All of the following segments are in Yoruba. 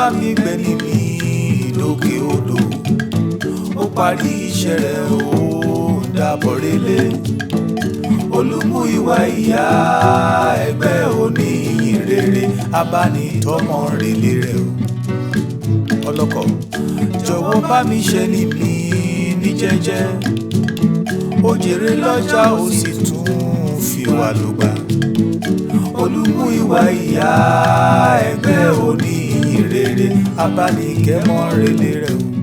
bá mi gbẹ níbi lókè odò ó parí iṣẹ́ rẹ̀ ó dàbọ̀ relé olùmú ìwà ìyá ẹgbẹ́ oníyìn rere abánitọ́mọ relé rẹ̀ o ọlọ́kọ̀ jọ̀wọ́ bá mi ṣe níbi ní jẹ́jẹ́ ó jèrè lọ́jà ó sì tún fi wà lùgbà olùmú ìwà ìyá ẹgbẹ́ oníyìn rere abánikẹ́mọ relé rẹ̀ o.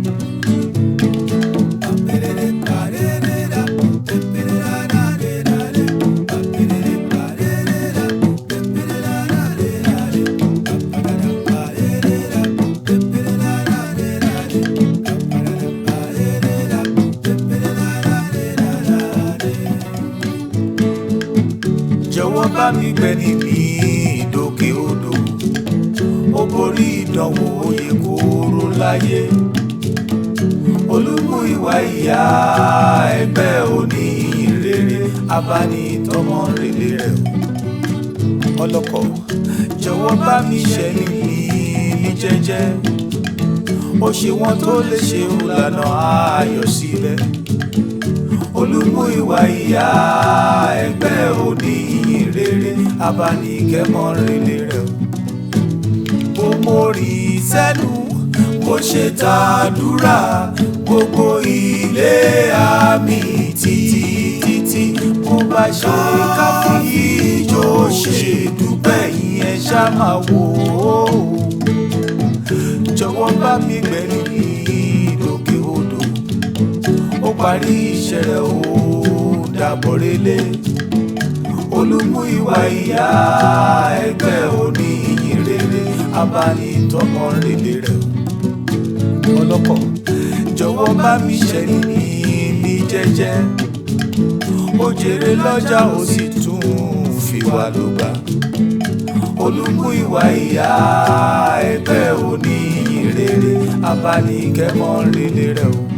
jọ̀wọ́ bá mi gbẹ níbi ìdókè odò ó borí ìdánwò oyè kóró láyé olùmú ìwà ìyá ẹgbẹ́ oníyìn rere abánitọ́mọ relé rẹ̀ o ọlọ́kọ̀ jọ̀wọ́ bá mi ṣe níbi ní jẹ́jẹ́ ó ṣe wọ́n tó lè ṣe òlànà ayọ̀ sílẹ̀ olùmú ìwà ìyá ẹgbẹ́ oníyìn rere abánikẹ́mọ relé rẹ̀ o mo mórí sẹ́nu mo ṣe tàdúrà gbogbo ilé àmì títí títí mo bá ṣe káfí ìjọ ṣe dúpẹ́ yẹn ṣá máa wò ó jọ̀wọ́ bá mi gbẹ̀rù ìdókè odò ó parí iṣẹ́ rẹ̀ ó dàbọ̀ relé olùmú ìwà ìyá ẹgbẹ́ oníyìn rere abánitọ́mọ relé rẹ̀ o ọlọ́kọ̀ jọ̀wọ́ bá mi ṣe ní ní jẹ́jẹ́ ó jèrè lọ́jà ó sì tún fi wà lùgbà olùmú ìwà ìyá ẹgbẹ́ oníyìn rere abánikẹ́mọ relé rẹ̀ o.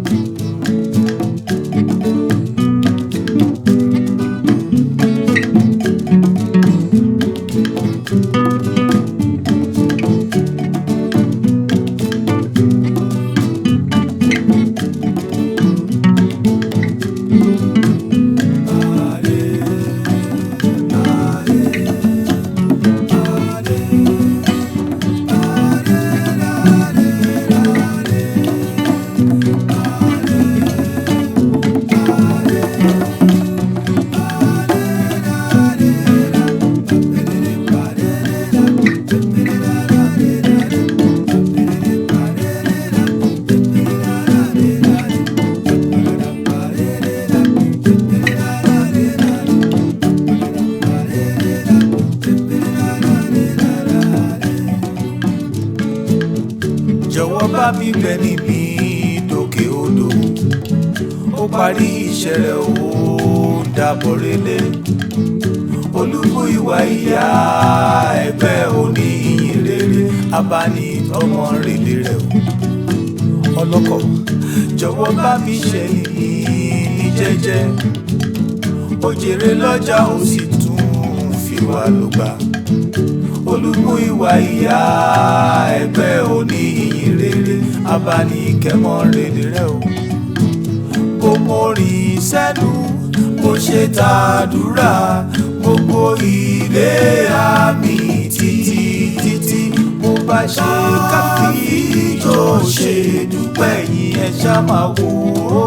jọ̀wọ́ bá mi gbẹ níbi ìdókè odò ó parí iṣẹ́ rẹ̀ ó dàbọ̀ relé olùkú ìwà ìyá ẹgbẹ́ oníyìn rere abánitọ́mọ relé rẹ̀ o ọlọ́kọ̀ jọ̀wọ́ bá mi ṣe ní jẹ́jẹ́ ó jèrè lọ́jà ó sì tún fi wà lùgbà olùmú ìwà ìyá ẹgbẹ́ oníyìn rere abánikẹ́mọ relé rẹ̀ o bó mo rìn sẹ́nu mo ṣe tàdúrà gbogbo ilé àmì títí títí mo bá ṣe káfí ìjọ ṣe dúpẹ́ yín ẹ ṣá máa wò ó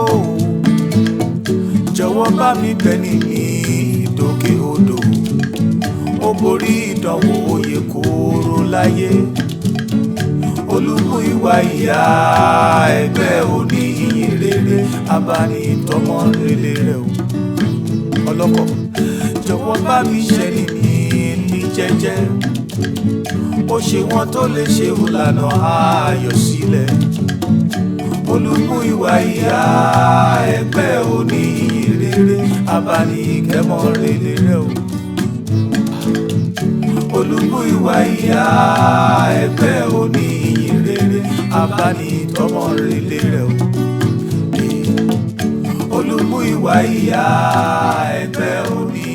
jọ̀wọ́ bá mi bẹ̀ ní ìdókè odò ó borí ìdánwò oyè kóró láyé olùkú ìwà ìyá ẹgbẹ́ oníyìn rere abánitọ́mọ relé rẹ̀ o ọlọ́kọ̀ jọ̀wọ́ bá mi ṣe ní ní jẹ́jẹ́ ó ṣe wọ́n tó lè ṣe ìlànà ayọ̀ sílẹ̀ olùkú ìwà ìyá ẹgbẹ́ oníyìn rere abánikẹ́mọ relé rẹ̀ o olùkú ìwà ìyá ẹgbẹ́ oníyìn rere abánitọ́mọ relé rẹ̀ o olùkú ìwà ìyá ẹgbẹ́ oníyìn.